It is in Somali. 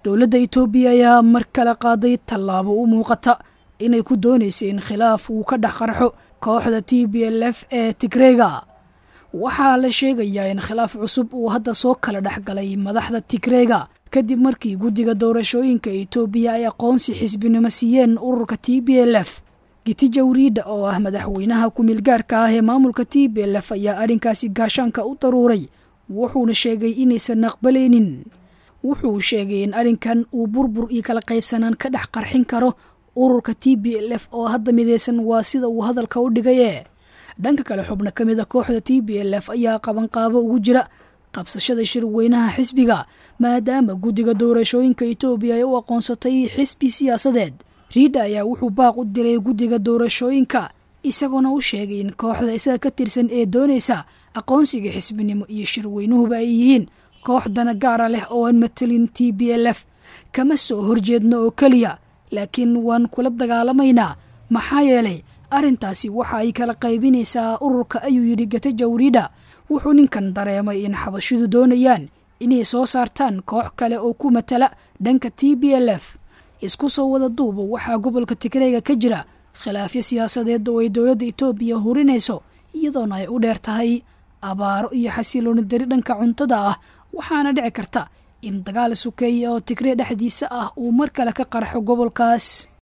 dowladda itoobiya ayaa mar kale qaaday tallaabo u muuqata inay ku doonaysa in khilaaf uu ka dhex qarxo kooxda t b l f ee tigreega waxaa la sheegayaa in khilaaf cusub uu hadda soo kala dhex galay madaxda tigreega kadib markii guddiga doorashooyinka itoobiya ay aqoonsi xisbinimo siiyeen ururka t b l f gitijawriidha oo ah madaxweynaha ku-meelgaarka ah ee maamulka t b l f ayaa arrinkaasi gaashaanka u daruuray wuxuuna sheegay inaysan aqbalaynin wuxuu sheegay in arrinkan uu burbur iyo kala qaybsanaan ka dhex qarxin karo ururka t b l f oo hadda midaysan waa sida uu hadalka u dhigaye dhanka kale xubno ka mid a kooxda t b l f ayaa qabanqaabo ugu jira qabsashada shirweynaha xisbiga maadaama guddiga doorashooyinka itoobiya ay u aqoonsatay xisbi siyaasadeed riidha ayaa wuxuu baaq u diray guddiga doorashooyinka isagoona u sheegay in kooxda isaga ka tirsan ee doonaysa aqoonsiga xisbinimo iyo shirweynuhuba ay yihiin koox dana gaara leh oo aan matelin t b l f kama soo horjeedno oo keliya laakiin waan kula dagaalamaynaa maxaa yeelay arrintaasi waxa ay kala qaybinaysaa ururka ayuu yidhi gatajawriidha wuxuu ninkan dareemay in xabashidu doonayaan inay soo saartaan koox kale oo ku matala dhanka t b l f isku soo wada duuba waxaa gobolka tigreega ka jira khilaafyo siyaasadeed oo ay dowladda itoobiya hurinayso iyadoona ay u dheer tahay abaaro iyo xasilooni dari dhanka cuntada ah waxaana dhici karta in dagaal sukeeya oo tigree dhexdiisa ah uu mar kale ka qarxo gobolkaas